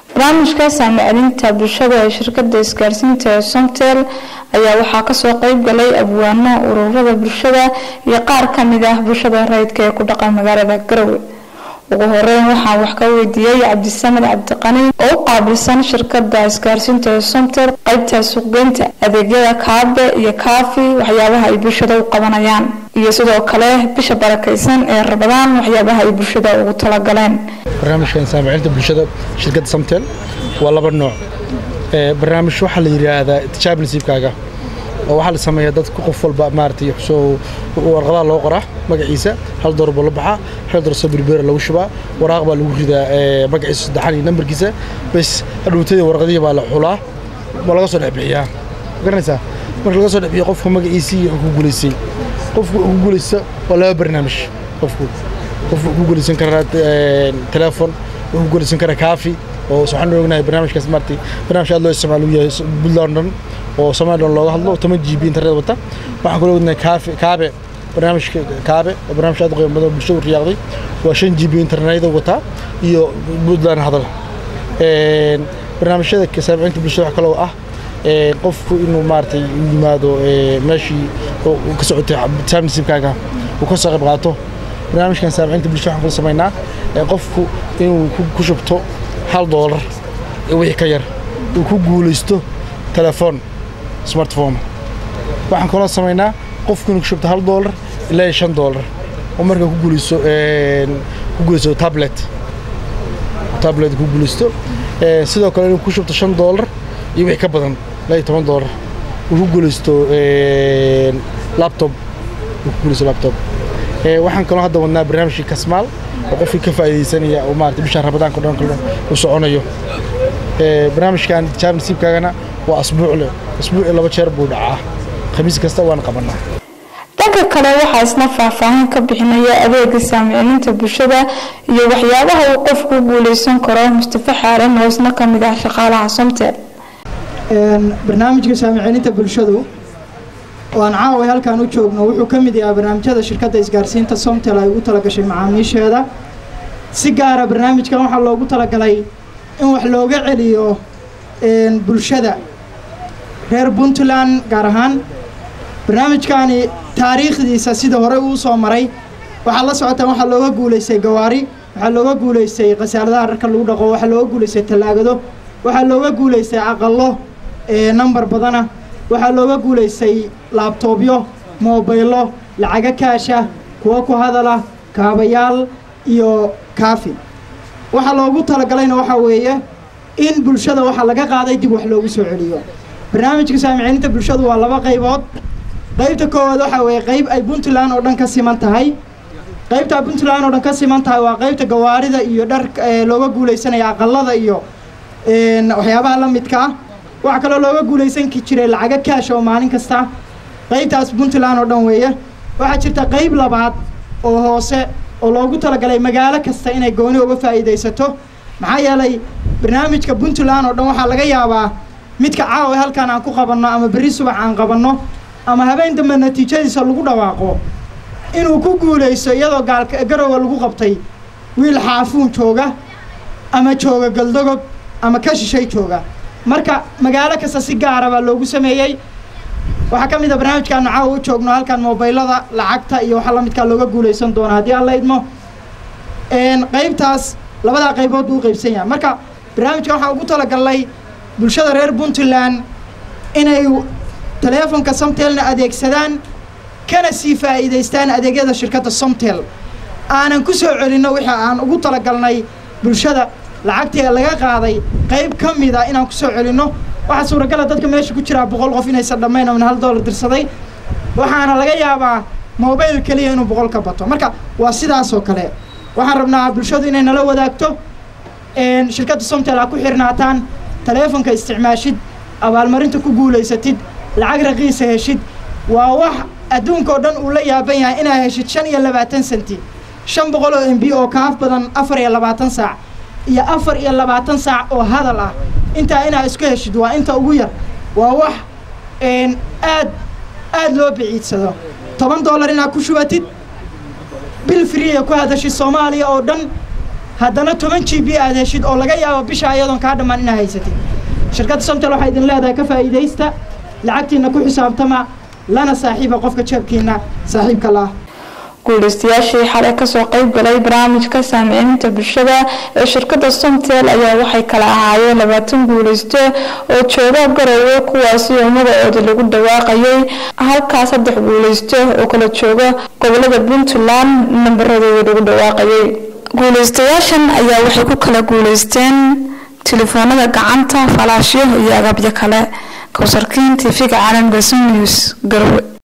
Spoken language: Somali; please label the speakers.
Speaker 1: barnaamijka saamicelinta bulshada ee shirkada isgaarsiinta ee somtel ayaa waxaa kasoo qeyb galay abwaano ururada bulshada iyo qaar kamid ah bulshada rayidka ee ku dhaqan magaalada garowe ugu horeyn waxaan wax ka weydiiyey cabdisamed cabdiqani oo u qaabilsan shirkada isgaarsiinta ee somtel qeybta suuqgeynta adeegyada kaabe iyo kaafi waxyaabaha ay bulshada u qabanayaan iyo sidoo kale bisha barakaysan ee rabadaan waxyaabaha ay bulshada ugu talagaleen
Speaker 2: barnaamijkan saamicinta bulshada shirkadda samtel waa laba nooc barnaamij waxaa la yidhaahdaa tijaab nasiibkaaga oo waxaa la sameeyaa dadka qof walba maaragtay soo warqadaha loo qoraa magaciisa hal door buu la baxaa hal door soo birbeera lagu shubaa waraaq baa lagu ridaa magaciisa saddexan iyo nambarkiisa bas hadhuutadii warqadihii baa la xulaa waa laga soo dhex bixiyaa garanaysaa marka laga soo dhex bixiyo qofka magaciisii wuxuu ku guulaystay qofku ku guulaysta waa laba barnaamij qofku qofku ku guulaysan karaa telefoon wuxuu ku guulaysan karaa kaafi oo waxaan ognahay barnaamijkaas maartay barnaamij aad loo isticmaalo uu yahay Puntland dhan oo Soomaaliland looga hadlo 10 GB internet wata waxaan kaloo ognahay kaafi kaabe barnaamijka kaabe oo barnaamij aad u qiimo badan bulshada u riyaaqday waa 5 GB internet wata iyo Puntland hadal een barnaamijyada ka saamaynta bulshada wax kaloo ah ee qofku inuu maartay yimaado ee meeshii uu ka socotay taamsiibkaaga uu ka soo qayb qaato barnaamijkan saamaynta bulshada waxaan ku sameynaa ee qofku inuu ku shubto hal doolar wixii ka yar uu ku guulaysto telefoon smartphone waxaan kaloo sameynaa qofku inuu ku shubto hal doolar ilaa shan doolar oo markaa ku guulaysto ku guulaysto tablet tablet ku guulaysto sidoo kale inuu ku shubto shan doolar iyo wixii ka badan ilaa iyo toban doolar uu ku guulaysto laptop uu ku guulaysto laptop waxaan kaloo hadda wadnaa barnaamijkii kasmaal oo qofkii ka faa'iidaysanaya oo maarata bisha rabadaanka dhan kale uu soconayo barnaamijkan tijaab nasiibkaagana waa asbuucle asbuuci laba jeer buu dhacaa khamiis kasta waan qabanaa
Speaker 1: dhanka kale waxaa isna faahfaahin ka bixinaya adeega saamicininta bulshada iyo waxyaabaha uu qofku guuleysan karo mustafa xaaran oo isna kamid ah shaqaalaha somtel
Speaker 3: barnaamijka saamicininta bulshadu oo aan caawa halkaan u joogno wuxuu ka mid yahaa barnaamijyada shirkadda isgaarsiinta somtel ay ugu talagashay macaamiisheeda si gaara barnaamijkan waxaa loogu talagalay in wax looga celiyo bulshada reer puntland gaar ahaan barnaamijkani taariikhdiisa sida hore uu soo maray waxaa la socotaan waxaa looga guulaystay gawaari waxaa looga guulaystay khasaaradaha dharka lagu dhaqo waxaa looga guulaystay tallaagado waxaa looga guulaystay aqalo nambar badana waxaa looga guulaystay laabtoobyo moobaylo lacago kaasha kuwo ku hadala kaabayaal iyo kaafi waxaa loogu talagalayna waxaa weeye in bulshada waxaa laga qaaday dib wax loogu soo celiyo barnaamijka saamiciinta bulshadu waa laba qaybood qaybta koowaad waxaa weeye qayb ay puntland oo dhan ka siman tahay qaybta puntland oo dhan ka siman tahay waa qaybta gawaarida iyo dhar looga guulaysanaya aqalada iyo waxyaabaha la midka ah waxaa kaloo looga guulaysan jiray lacago kaasha oo maalin kasta qaybtaas puntland oo dhan weeye waxaa jirta qayb labaad oo hoose oo loogu talagalay magaalo kasta inay gooni uga faa'iidaysato maxaa yeelay barnaamijka puntland oo dhan waxaa laga yaabaa midka caawa halkaan aan ku qabanno ama berri subax aan qabanno ama habeen dambe natiijadiisa lagu dhawaaqo inuu ku guulaysto iyadoo gaalka garowa lagu qabtay wiil xaafuun jooga ama jooga galdogob ama ka shishay jooga marka magaalo kasta si gaara baa loogu sameeyey waxaa ka mid a barnaamijkaanu caawa u joogno halkan mobaylada lacagta iyo waxaa la midkaa looga guulaysan doona haddii aan la idmo qaybtaas labadaa qaybood buu u qaybsan yahay marka barnaamijka waxaa ugu talagalnay bulshada reer puntland inay taleefonka somtelna adeegsadaan kana sii faa'iidaystaan adeegyada shirkadda somtel aanan ku soo celinno wixii aan ugu talagalnay bulshada lacagtii laga qaaday qayb ka mida inaan ku soo celinno waxaa suuragala dadka meesha ku jiraa boqol qof inaysan dhammayn oo hal doolar dirsaday waxaana laga yaabaa mobayl keliya inuu boqol ka bato marka waa sidaasoo kale waxaan rabnaa bulshadu inay nala wadaagto shirkadda somtel aa ku xirnaataan taleefonka isticmaashid abaalmarinta ku guulaysatid lacag raqiisa heshid waa wax adduunka oo dhan uu la yaaban yahay inaad heshid shan iyo labaatan senti shan boqol oo m b oo kaaf badan afar iyo labaatan saac iyo afar iyo labaatan saac oo hadal ah intaa inaad isku heshid waa inta ugu yar waa wax aad aad loo biciidsado toban dollar inaad ku shubatid bil friya ku hadashid soomaaliya oo dhan haddana toban g b aad heshid oo laga yaabo bisha ayadoon kaa dhammaan inaa haysatid shirkadda somtel waxaa idin leedahay ka faa'iidaysta lacagtiina ku xisaabtama lana saaxiiba qofka jeebkiina saaxiibka la ah
Speaker 1: guulaystayaashii xalay kasoo qeyb galay barnaamijka saamiciinta bulshada ee shirkadda somtel ayaa waxay kala ahaayeen labaatan guulaysto oo jooga garowe kuwaasi oo magacooda lagu dhawaaqayay halkaa saddex guulaysto oo kala jooga gobolada puntland nambaradooda lagu dhawaaqayay guulaystayaashan ayaa waxay ku kala guulaysteen telefoonada gacanta falaashyo iyo agabyo kale kowsarkiin tv-ga caalamka news garowe